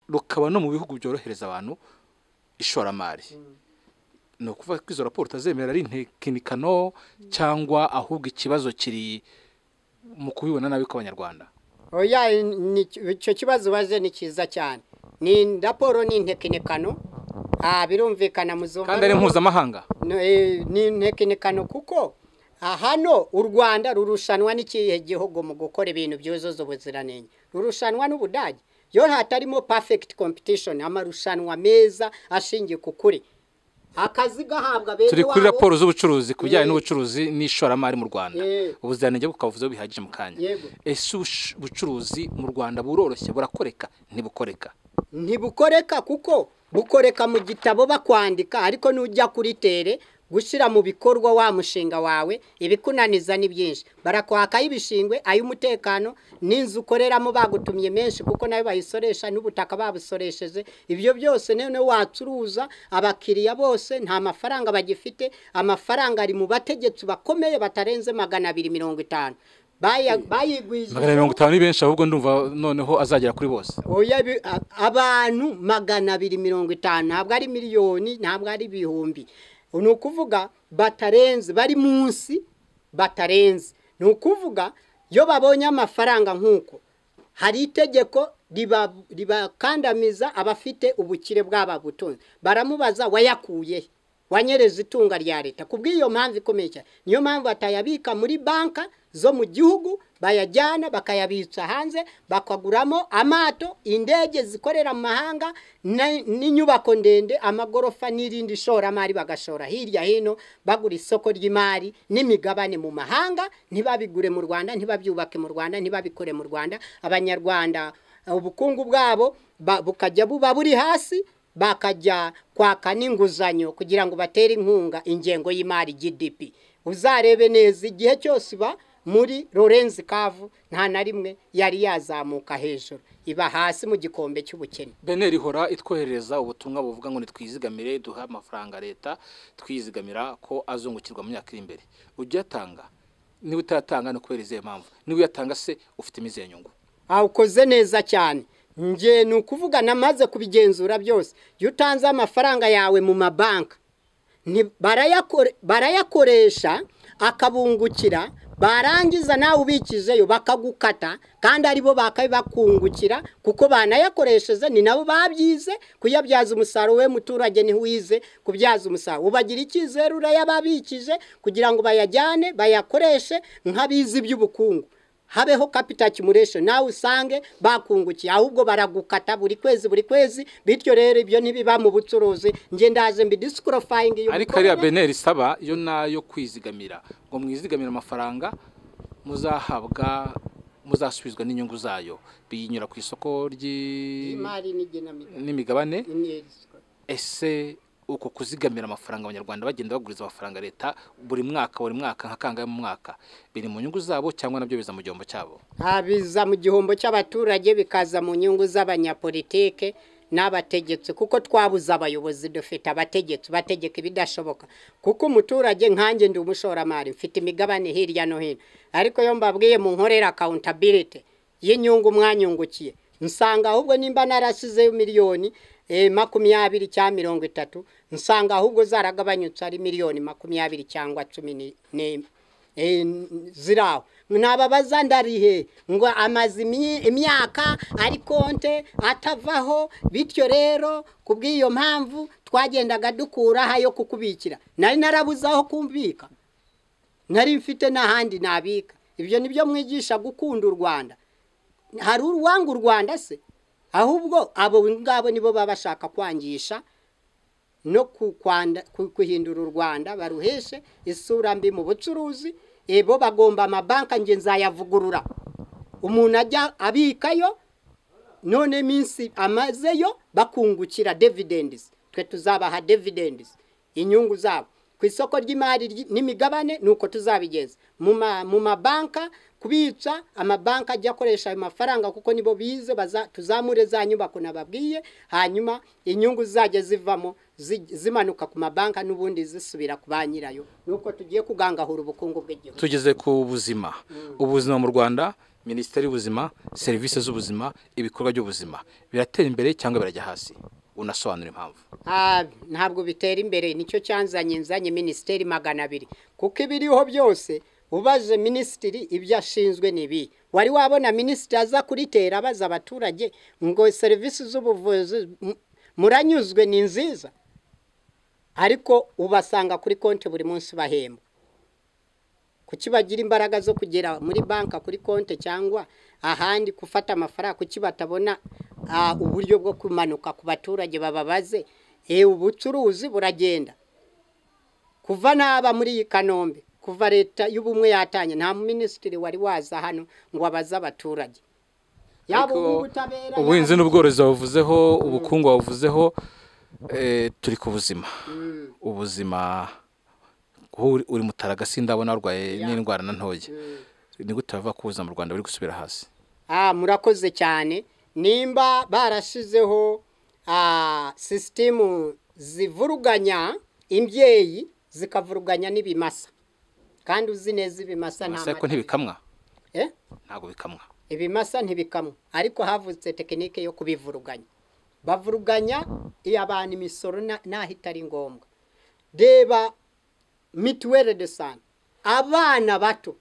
rukaba no mu bihugu byorohereza abantu ishoramari ni ukuvuga ko izo raporo utazemera ari intekinikano cyangwa ahubwo ikibazo kiri mu kubibona nabi kw'abanyarwanda oya ni- icyo kibazo ubaje ni cyiza cyane ni raporo ni intekinikano ah, birumvikana muzumva kandi ari mpuzamahanga No, eh, ni intekinikano kuko ah, hano u rwanda rurushanwa n'ikihe gihugu mu gukora ibintu byuzuza ubuziranenge rurushanwa n'ubudage yo hatarimo perfect competition amarushanwa meza ashingiye ku kuri akazi gahabwa bene turi kuri wabo. raporo z'ubucuruzi ku bijyanye Eh. n'ubucuruzi n'ishoramari mu rwanda Eh. ubuziranenge bukavuzeho bihagije mu kanya Yego. ese ubush- ubucuruzi mu rwanda buroroshye burakoreka ntibukoreka ntibukoreka kuko bukoreka mu gitabo bakwandika ariko nujya kuri tere gushyira mu bikorwa wa mushinga wawe ibikunaniza ni byinshi barakwakaho ibishingwe ay'umutekano n'inzu ukoreramo bagutumye menshi kuko nayo bayisoresha n'ubutaka babusoresheje ibyo byose noneho wacuruza abakiriya bose nta mafaranga bagifite amafaranga ari mu bategetsi bakomeye batarenze magana abiri mirongo itanu Baya- bayigwijije magana mirongo itanu ni benshi ahubwo ndumva noneho azagera kuri bose oya bi- a- abantu magana abiri mirongo itanu ntabwo ari miliyoni ntabwo ari ibihumbi ni ukuvuga batarenze bari munsi batarenze ni ukuvuga iyo babonye amafaranga nk'uko hari itegeko riba- ribakandamiza abafite ubukire bw'ababutunzi baramubaza wayakuye he? wanyereje itunga rya leta ku bw'iyo mpamvu ikomeye cyane niyo mpamvu batayabika muri banka zo mu gihugu bayajyana bakayabitsa hanze bakaguramo amato indege zikorera mu mahanga na- n'inyubako ndende amagorofa n'irindi shoramari bagashora hirya hino bagura isoko ry'imari n'imigabane mu mahanga ntibabigure mu rwanda ntibabyubake mu rwanda ntibabikore mu rwanda abanyarwanda ubukungu bwabo ba- bukajya buba buri hasi bakajya kwaka n'inguzanyo kugira ngo batere inkunga ingengo y'imari GDP uzarebe neza igihe cyose iba muri Lorenz Kavu nta na rimwe yari yazamuka hejuru iba hasi mu gikombe cy'ubukene beneri ihora itwoherereza ubutumwa buvuga ngo nitwizigamire duhe amafaranga leta twizigamira ko azungukirwa mu myaka iri imbere ujya uyatanga niba utayatanga ni ukubera izihe mpamvu niba uyatanga se ufite izihe nyungu awukoze neza cyane njye ni ukuvuga namaze kubigenzura byose iyo utanze amafaranga yawe mu mabanki ni- barayakore- barayakoresha akabungukira barangiza nawe ubikijeyo bakagukata kandi aribo bakabakungukira kuko banayakoresheje ni nabo babyize kuyabyaza umusaruro we muturage niho wize kubyaza umusaruro ubagira icyizere urayababikije kugira ngo bayajyane bayakoreshe nk'abizi iby'ubukungu habeho capital accumulation nawe usange bakungukiye ahubwo baragukata buri kwezi buri kwezi bityo rero ibyo ntibiba mu bucuruzi njye ndaje mbidisqualifying iyo ariko mikorere. ariya beneri isaba yo nayo kwizigamira ngo mwizigamire amafaranga muzahabwa muzasubizwa n'inyungu zayo biyinyura ku isoko ry'i- imari n'igenamigambi n'imigabane imyirizwa. ese uko kuzigamira amafaranga abanyarwanda bagenda baguriza amafaranga leta buri mwaka buri mwaka nka kangahe mu mwaka biri mu nyungu zabo cyangwa nabyo biza mu gihombo cyabo Ah, biza mu gihombo cy'abaturage bikaza mu nyungu z'abanyapolitike n'abategetsi kuko twabuze abayobozi dufite abategetsi bategeka ibidashoboka kuko umuturage nkanjye ndi umushoramari mfite imigabane hirya no hino ariko iyo mbabwiye mu nkorera accountability y'inyungu mwanyungukiye nsanga ahubwo nimba narasizeyo miliyoni eh, makumyabiri cyangwa mirongo itatu nsanga ahubwo zaragabanyutse ari miliyoni makumyabiri cyangwa cumi ni- n'imwe Eh, n- n- ziraho ntababaza ndarihe ngo amaze imi- imyaka ari konte atavaho bityo rero ku bw'iyo mpamvu twagendaga dukuraho ayo kukubikira nari narabuze aho kumbika nari mfite n'ahandi nabika ibyo ni byo mwigisha gukunda u rwanda hari uwanga u rwanda se ahubwo abo ngabo nibo baba bashaka kwangisha no ku- kwanda- ku- kuhindura u rwanda baruheshe isura mbi mu bucuruzi eh, bo bagomba amabanki nge nzayavugurura umuntu ajya abikayo none minsi amazeyo bakungukira dividends twe tuzabaha dividends inyungu zabo ku isoko ry'imari ry- n'imigabane nuko tuzabigeza mu ma- mu mabanka kubica amabanki ajya akoresha ayo mafaranga kuko nibo bize baza- tuzamure za nyubako nababwiye hanyuma inyungu zajya zivamo zi- zimanuka ku mabanka n'ubundi zisubira ku ba nyirayo nuko tugiye kugangahura ubukungu bw'igihugu tugeze ku buzima ubuzima mu rwanda minisiteri y'ubuzima serivisi z'ubuzima ibikorwa by'ubuzima biratera imbere cyangwa birajya hasi unasobanura impamvu Ah, ntabwo bitera imbere nicyo cyanzanye nzanye minisiteri magana abiri kuko ibiriho byose ubaje minisitiri ibyo ashinzwe ni ibi wari wabona minisitiri aza kuritera abaza abaturage ngo serivisi z'ubuvuzi mu- muranyuzwe ni nziza ariko ubasanga kuri konti buri munsi bahembwa kuki bagira imbaraga zo kugera muri banki kuri konti cyangwa ahandi gufata amafaranga kuki batabona ah, uburyo bwo kumanuka ku baturage bababaze e ubucuruzi buragenda kuva naba muri iyi kanombe kuva leta y'ubumwe yatanye nta minisitiri wari waza hano ngo abaze abaturage yaba Ariko ubutabera ubuhinzi n'ubworozi wabuvuzeho ubukungu wabuvuzeho eh, turi ku buzima ubuzima aho uri- uri mutaragasi ndabona warwaye n'indwara na ntoya ni gute bava ku buzima mu rwanda buri gusubira hasi Ah, murakoze cyane nimba barashizeho ah, sisitemu zivuruganya imbyeyi zikavuruganya n'ibimasa kandi uzi neza ibimasa nta Ese ariko mata ntibikamwa Eh? ntabwo bikamwa ibimasa ntibikamwa ariko havutse tekinike yo kubivuruganya bavuruganya iyo abantu imisoro na- naho itari ngombwa reba mituwere de sante abana bato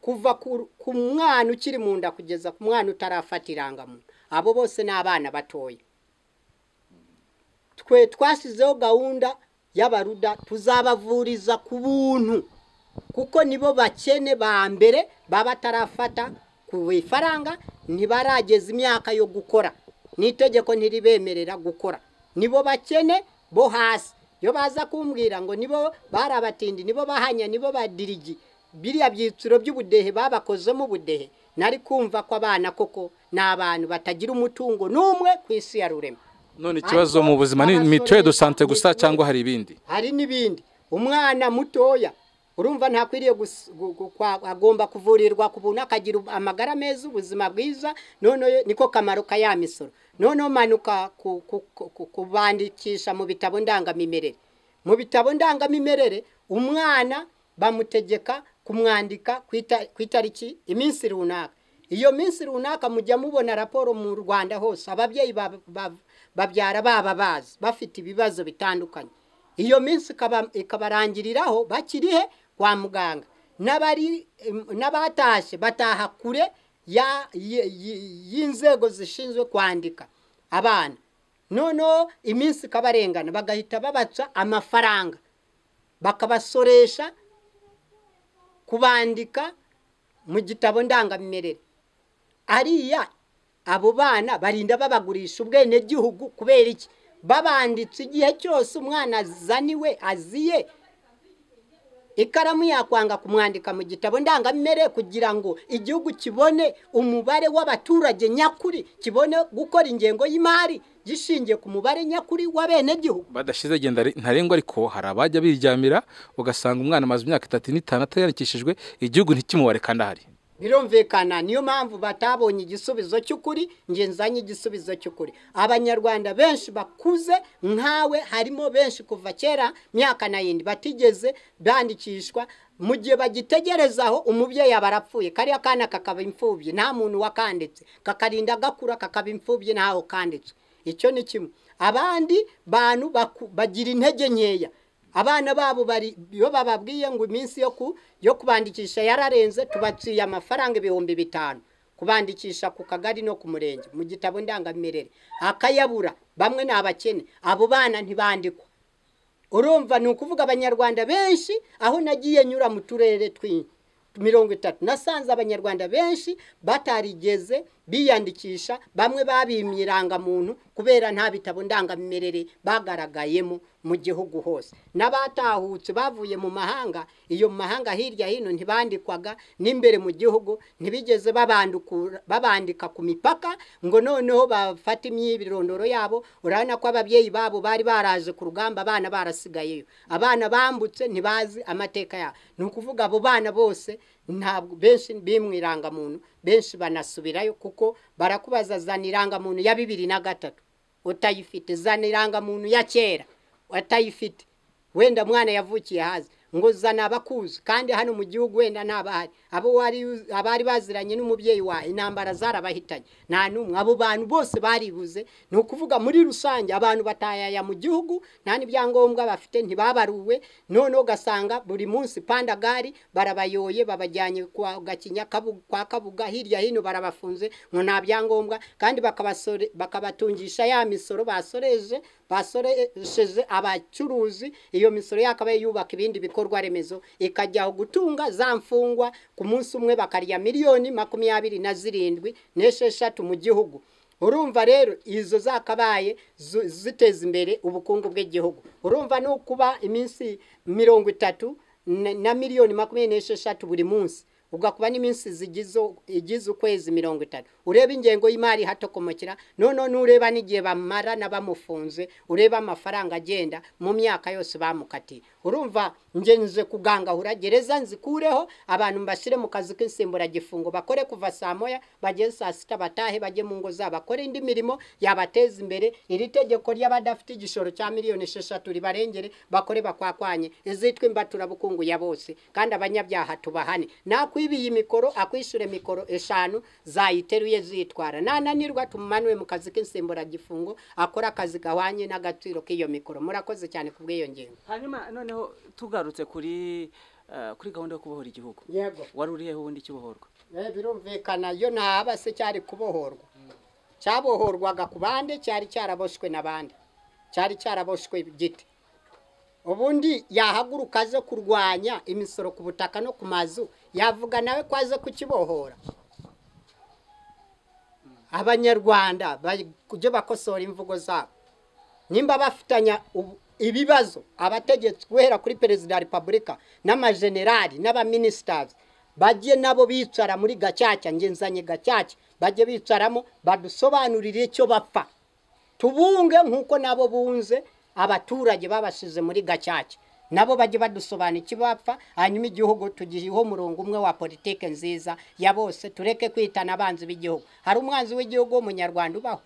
kuva ku ku mwana ukiri mu nda kugeza ku mwana utarafata irangamuntu abo bose ni abana batoya twe twashyizeho gahunda y'abaruda tuzabavuriza ku buntu kuko nibo bakene ba mbere baba batarafata ku ifaranga ntibarageza imyaka yo gukora n'itegeko ntiribemerera gukora nibo bakene bo hasi iyo baza kumbwira ngo nibo bari abatindi nibo bahanya nibo badirigi biriya byiciro by'ubudehe babakozemo ubudehe nari kumva ko abana koko ni abantu batagira umutungo n'umwe ku isi ya rurema none ikibazo mu buzima ni Abasore mituweli do sante gusa mituweli. cyangwa hari ibindi hari n'ibindi umwana mutoya urumva ntakwiriye gus- gu- gu- kwa- agomba kuvurirwa ku buntu akagira ub- amagara meza ubuzima bwiza noneho niko kamaro ka ya misoro noneho manuka ku- ku- ku- ku- kubandikisha mu bitabo ndangamimerere mu bitabo ndangamimerere umwana bamutegeka kumwandika ku ita- ku itariki iminsi runaka iyo minsi runaka mujya mubona raporo mu rwanda hose ababyeyi ba- ba- babyara baba bazi bafite ibibazo bitandukanye iyo minsi ikaba- ikabarangiriraho bakirihe kwa muganga n'abari em, n'abatashye bataha kure ya- y- y- y'inzego zishinzwe kwandika abana noneho iminsi ikabarengana bagahita babaca amafaranga bakabasoresha kubandika mu gitabo ndangamimerere ariya abo bana barinda babagurisha ubwenegihugu kubera iki babanditse igihe cyose umwana azaniwe aziye ikaramu yakwanga kumwandika mu gitabo ndangamimerere kugira ngo igihugu kibone umubare w'abaturage nyakuri kibone gukora ingengo y'imari gishingiye ku mubare nyakuri w'abenegihugu badashize agenda ntarengwa ariko hari abajya biryamira ugasanga umwana amaze imyaka itatu n'itanu atayandikishijwe igihugu ntikimubare kandi ahari birumvikana niyo mpamvu batabonye igisubizo cy'ukuri nge nzanye igisubizo cy'ukuri abanyarwanda benshi bakuze nkawe harimo benshi kuva kera myaka na yindi batigeze bandikishwa mu gihe bagitegereza aho umubyeyi aba arapfuye kariya kana kakaba imfubyi nta muntu wakanditse kakarinda gakura kakaba imfubyi ntaho kanditswe icyo ni kimwe abandi bantu baku- bagira intege nkeya abana babo bari iyo bababwiye ngo iminsi yo ku yo kubandikisha yararenze tubaciye amafaranga ibihumbi bitanu kubandikisha ku kagari no ku murenge mu gitabo ndangamimerere akayabura bamwe ni abakene abo bana ntibandikwa urumva ni ukuvuga abanyarwanda benshi aho nagiye nyura mu turere twinshi mirongo itatu nasanze abanyarwanda benshi batarigeze biyandikisha bamwe babimye irangamuntu kubera nta bitabo ndangamimerere bagaragayemo mu gihugu hose n'abatahutse bavuye mu mahanga iyo mu mahanga hirya hino ntibandikwaga n'imbere mu gihugu ntibigeze babandukura- babandika ku mipaka ngo noneho bafate imyirondoro yabo urabona ko ababyeyi babo bari baraje ku rugamba abana barasigayeyo abana bambutse ntibazi amateka yabo ni ukuvuga abo bana bose ntabwo benshi bimwe irangamuntu benshi banasubirayo kuko barakubaza zana irangamuntu ya bibiri na gatatu utayifite zana irangamuntu ya kera utayifite wenda mwana yavukiye hazi ngo zana abakuzi kandi hano mu gihugu wenda ntabahari abo wari uzi- abari baziranye n'umubyeyi wawe intambara zarabahitanye nta n'umwe abo bantu bose baribuze ni ukuvuga muri rusange abantu batayaya mu gihugu nta n'ibyangombwa bafite ntibabaruwe noneho ugasanga buri munsi pandagari barabayoye babajyanye kwa gakinya Kabu- kwa kabuga hirya hino barabafunze ngo nta byangombwa kandi bakabasore bakabatungisha ya misoro basoreje basoresheje abacuruzi iyo misoro yakabaye yubaka ibindi bikorwa remezo ikajyaho gutunga za mfungwa ku munsi umwe bakarya miliyoni makumyabiri na zirindwi n'esheshatu mu gihugu urumva rero izo zakabaye zu- ziteza imbere ubukungu bw'igihugu urumva ni ukuba iminsi mirongo itatu na na miliyoni makumyabiri n'esheshatu buri munsi ugakuba n'iminsi zigize igize ukwezi mirongo itatu ureba ingengo y'imari hatokomokera noneho n'ureba n'igihe bamarana bamufunze ureba amafaranga agenda mu myaka yose bamukatiye urumva nje nje kugangahura gereza nzikureho abantu mbashyire mu kazi k'insimburagifungo bakore kuva saa moya bageze saa sita batahe bajye mu ngo zabo bakore indi mirimo yabateza imbere iri tegeko ry'abadafite igishoro cya miliyoni esheshatu ribarengere bakore bakwakwanye izitwa imbaturabukungu ya bose kandi abanyabyaha tubahane nakwibiye imikoro akwishyure mikoro eshanu zayiteruye zitwara nananirwa tumumanure mu kazi k'insimburagifungo akora akazi gahwanye n'agaciro k'iyo mikoro murakoze cyane ku bw'iyo ngingo hanyuma noneho tugarutse kuri eh, kuri gahunda yo kubohora igihugu yego wari uriheho ubundi ikibohorwa Eh, birumvikana yo ntaba se cyari kubohorwa cyabohorwaga ku bande cyari cyaraboshwe n'abandi cyari cyaraboshwe giti ubundi yahaguruka aze kurwanya imisoro ku butaka no ku mazu yavuga nawe ko aze kukibohora abanyarwanda bari kujya bakosora imvugo zabo nimba bafitanya ubu- ibibazo abategetsi guhera kuri perezida wa repubulika n'amajenerali n'abaminisitazi bajye nabo bicara muri gacaca ngenzanye gacaca bajye bicaramo badusobanurire icyo bapfa tubunge nk'uko nabo bunze abaturage babashize muri gacaca nabo bajye badusobanura ikibapfa hanyuma igihugu tugiheho umurongo umwe wa politike nziza ya bose tureke kwitana abanzi b'igihugu hari umwanzi w'igihugu w'umunyarwanda ubaho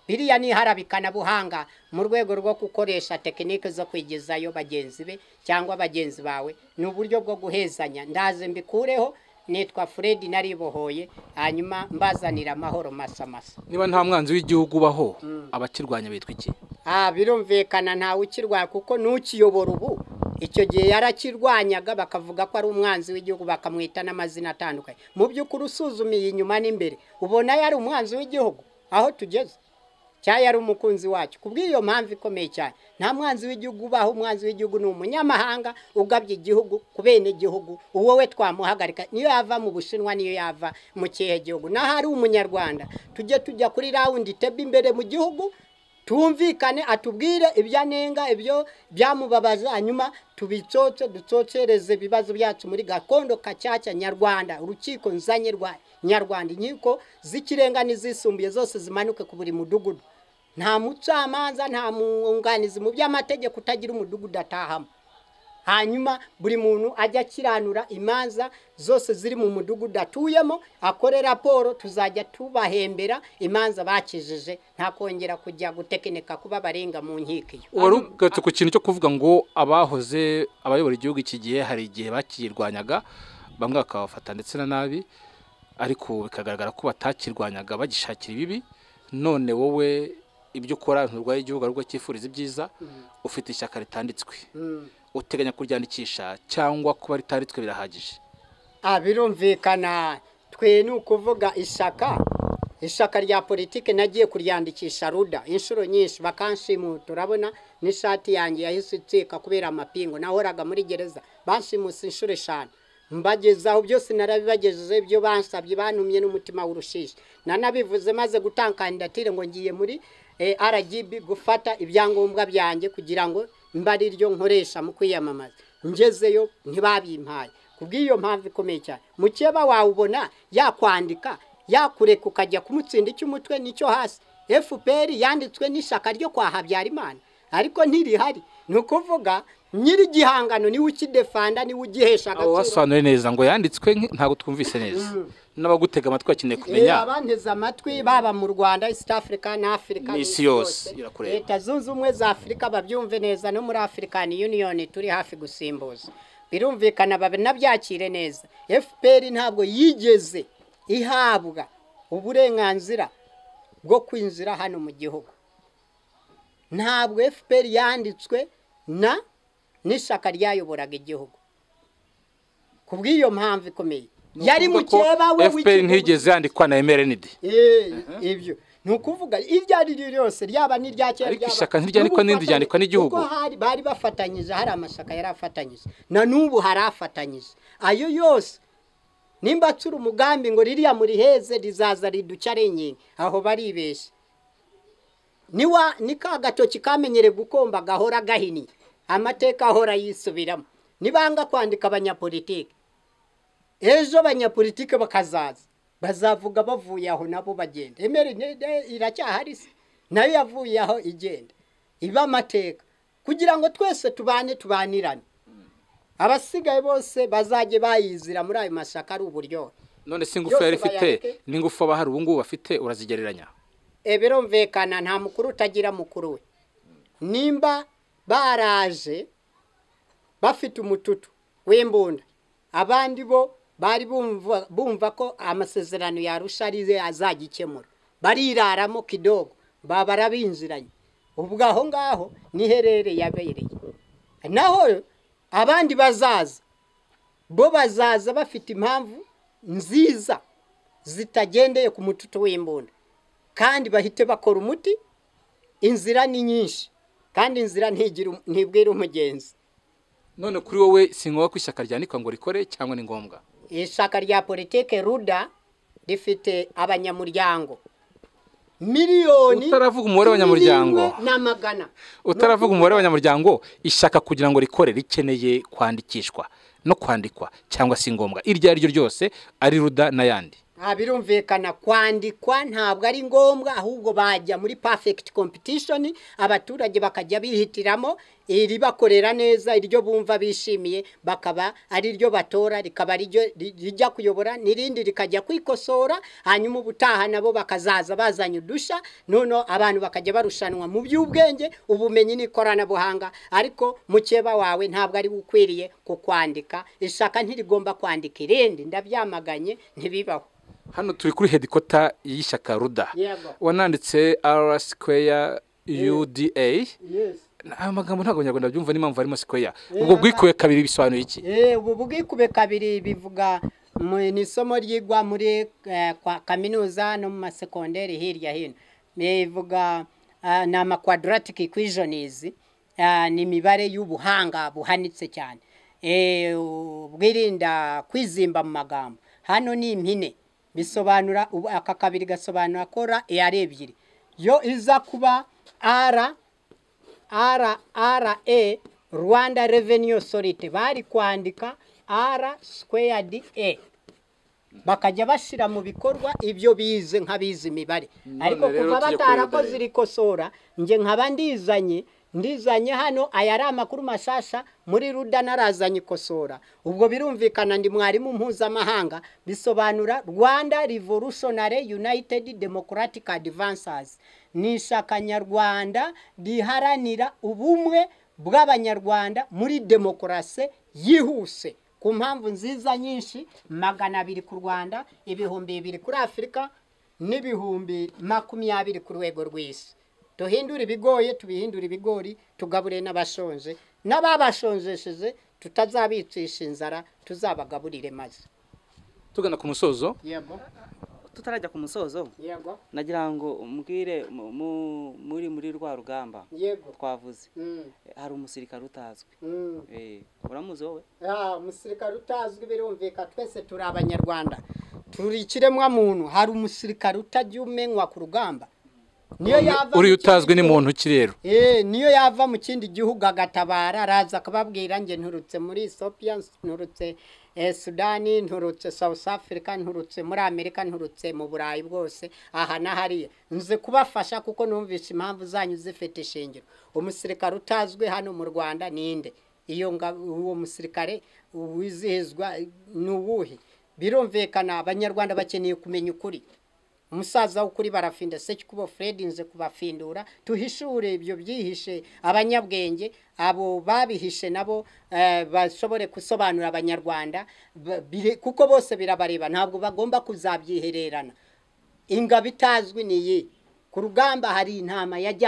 biriya ni iharabikanabuhanga mu rwego rwo gukoresha tekinike zo kwigezayo bagenzi be cyangwa bagenzi bawe ni uburyo bwo guhezanya ndaze mbikureho nitwa fred naribohoye hanyuma mbazanira amahoro masamasa niba nta mwanzi w'igihugu ubaho abakirwanya bitwa iki ah birumvikana ntawe ukirwanya kuko n'ukiyobora ubu icyo gihe yarakirwanyaga bakavuga ko ari umwanzi w'igihugu bakamwita n'amazina atandukanye mu by'ukuri usuzumiye inyuma n'imbere ubona yari umwanzi w'igihugu aho tugeze cyangwa yari umukunzi wacyo ku bw'iyo mpamvu ikomeye cyane nta mwanzi w'igihugu ubaho umwanzi w'igihugu ni umunyamahanga ugabye igihugu ku bene igihugu uwo we twamuhagarika niyo yava mu bushinwa niyo yava mu kihe gihugu n'aho ari umunyarwanda tujye tujya kuri rawundi tebe imbere mu gihugu twumvikane atubwire ibyo anenga ibyo byamubabaza hanyuma tubicotse ducocereze ibibazo byacu muri gakondo kacyaca nyarwanda urukiko nzanye rwa nyarwanda inkiko z'ikirenga n'izisumbuye zose zimanuke ku buri mudugudu nta mucamanza nta mwunganizi mu by'amategeko utagira umudugudu atahamo hanyuma buri muntu ajya akiranura imanza zose ziri mu mudugudu atuyemo akore raporo tuzajya tubahembera imanza bakijije nta kongera kujya gutekinika kuba barenga mu nkiko iyo wari ugatse ku kintu cyo kuvuga ngo abahoze abayobora igihugu iki gihe hari igihe bakirwanyaga bamwe bakabafata ndetse na nabi ariko bikagaragara ko batakirwanyaga bagishakira ibibi none wowe ibyo ukora nturwaye igihugu ahubwo cyifuriza ibyiza ufite ishyaka ritanditswe uteganya kuryandikisha cyangwa kuba ritanditswe birahagije Ah, birumvikana twe ni ukuvuga ishaka ishaka rya politiki nagiye kuryandikisha ruda inshuro nyinshi bakanshimuta urabona n'ishati yanjye yahise icika kubera amapingu nahoraga muri gereza banshimuse inshuro eshanu mbagezaho byose narabibagejeje ibyo bansabye bantumye n'umutima w'urushishi nanabivuze maze gutanga kandidatire ngo ngiye muri eh, RGB gufata ibyangombwa byanjye kugira ngo mbe ari ryo nkoresha mu kwiyamamaza ngezeyo ntibabimpaye ku bw'iyo mpamvu ikomeye cyane mukeba wawubona yakwandika yakureka ukajya kumutsinda icy'umutwe n'icyo hasi fpr yanditswe n'ishaka ryo kwa habyarimana ariko ntirihari ni ukuvuga nyiri igihangano niwe ukidefanda niwe ugihesha abo agaciro basobanure neza ngo yanditswe nki- ntabwo twumvise neza n'abagutega amatwi bakeneye Eh, kumenya abanteze amatwi baba mu Rwanda East Africa na Africa N'isi yose irakureba. Leta zunze ubumwe za Afrika babyumve neza no muri African Union turi hafi gusimbuza birumvikana babe nabyakire neza FPR ntabwo yigeze ihabwa uburenganzira bwo kwinjira hano mu gihugu ntabwo FPR yanditswe na n'ishaka ryayoboraga igihugu ku bw'iyo mpamvu ikomeye yari Ni ukuvuga mukeba ko we FPR w'ikigo- ntiyigeze yandikwa na MRND Eh, ibyo ni ukuvuga iryo ari ryo ryose ryaba n'irya kera Ariko ryaba- ishyaka ntiryandikwa n'ubufatanye- n'irindi ryandikwa n'igihugu. kuko hari bari bafatanyije hari amashyaka yari afatanyije na n'ubu hari afatanyije ayo yose nimba atsura umugambi ngo ririya muriheze rizaza riduca ari inkingi aho baribeshya niwa ni ka gatoki kamenyere gukomba gahora gahinnye amateka ahora yisubiramo nibanga kwandika abanyapolitike ejo abanyapolitike bakazaza bazavuga bavuye aho nabo bagenda emeride iracyahari se nayo yavuye aho igenda iba amateka kugira ngo twese tubane tubanirane abasigaye bose bazajye bayizira muri ayo mashyaka ari uburyohe none se ingufu yari Yose ifite bayandike. n'ingufu abahari ubu ngubu bafite urazigereranya E, birumvikana nta mukuru utagira mukuru we nimba baraje bafite umututu w'imbunda abandi bo bari bumva, bumva ko amasezerano yarusha arize azagikemura bariraramo kidogo babara binjiranye ubwo aho ngaho niherere yabereye naho abandi bazaza bo bazaza bafite impamvu nziza zitagendeye ku mututu w'imbunda kandi bahite bakora umuti inzira ni nyinshi kandi inzira ntigira um- ntibwira umugenzi none kuri wowe si ngombwa ko ishyaka ryandikwa ngo rikore cyangwa ni ngombwa ishaka rya politike ruda rifite abanyamuryango miliyoni Utaravuga umubare w'abanyamuryango. zirindwi na magana utaravuga umubare w'abanyamuryango ishyaka kugira ngo rikore rikeneye kwandikishwa no kwandikwa cyangwa si ngombwa iryo ari ryo ryose ari ruda n'ayandi nta birumvikana kwandikwa ntabwo ari ngombwa ahubwo bajya muri perfect competition abaturage bakajya bihitiramo iribakorera neza iryo bumva bishimiye bakaba ari ryo batora rikaba riryo ri- rijya kuyobora n'irindi rikajya kwikosora hanyuma ubutaha nabo bakazaza bazanye udushya noneho abantu bakajya barushanwa mu by'ubwenge ubumenyi n'ikoranabuhanga ariko mukeba wawe ntabwo ari we ukwiriye kukwandika ishaka ntirigomba kwandika irindi ndabyamaganye ntibibaho hano turi kuri hedikota y'ishyaka ruda Yego. wananditse ara sikweya uda yes ayo magambo ntabwo abanyarwanda byumva n'impamvu harimo sikweya ubwo bwikuwe kabiri bisobanuye iki Eh, ubu bwikube kabiri bivuga mu ni isomo ryigwa muri eh, kwa- kaminuza no mu masekonderi hirya hino bivuga ah, ni amakwadaratic equations ah, ni imibare y'ubuhanga buhanitse cyane Eh, bwirinda kwizimba mu magambo hano ni impine bisobanura ubu- aka kabiri gasobanura kora ari ebyiri yo iza kuba ara RRA Rwanda Revenue Authority bari kwandika R squared A bakajya bashyira mu bikorwa ibyo bize nk'abize imibare None ariko rero kuva tujye kuri batarakoze Ruda irikosora nge nkaba ndizanye ndizanye hano aya ari amakuru mashasha muri ruda narazanye ikosora ubwo birumvikana ndi mwarimu mpuzamahanga bisobanura rwanda revolutionary united democratic advancers ni ishyaka nyarwanda riharanira ubumwe bw'abanyarwanda muri demokarasi yihuse ku mpamvu nziza nyinshi magana abiri ku rwanda ibihumbi bibiri kuri afurika n'ibihumbi makumyabiri ku rwego rw'isi duhindure ibigoye tubihindure ibigori tugabure n'abashonje n'ababashonjesheje tutazabicisha inzara tuzabagaburire maze tugana ku musozo yego tutarajya ku musozo yego nagira ngo umbwire mu- mu- muri muri rwa rugamba yego twavuze Eh, hari umusirikare utazwi Eh, uramuzi wowe umusirikare utazwi birumvika twese turi abanyarwanda turi ikiremwa muntu hari umusirikare utajya umenywa ku rugamba niyo yava uriya mu kindi utazwi ni gihugu- muntu ki rero Eh, niyo yava mu kindi gihugu agatabara araza akababwira nge nturutse muri Ethiopia nturutse eh, Sudani nturutse South Africa nturutse muri Amerika nturutse mu Burayi bwose aha na hariya nze kubafasha kuko numvise impamvu zanyu zifite ishingiro umusirikare utazwi hano mu Rwanda ninde iyo nga uwo musirikare wizihizwa ni uwuhe birumvikana abanyarwanda bakeneye kumenya ukuri umusaza w'ukuri barafinda se kubo Fred nze kubafindura tuhishure ibyo byihishe abanyabwenge abo babihishe nabo eh, bashobore gusobanura abanyarwanda ba- bire- kuko bose birabareba ntabwo bagomba kuzabyihererana ingabo itazwi ni iyi ku rugamba hari intama yajya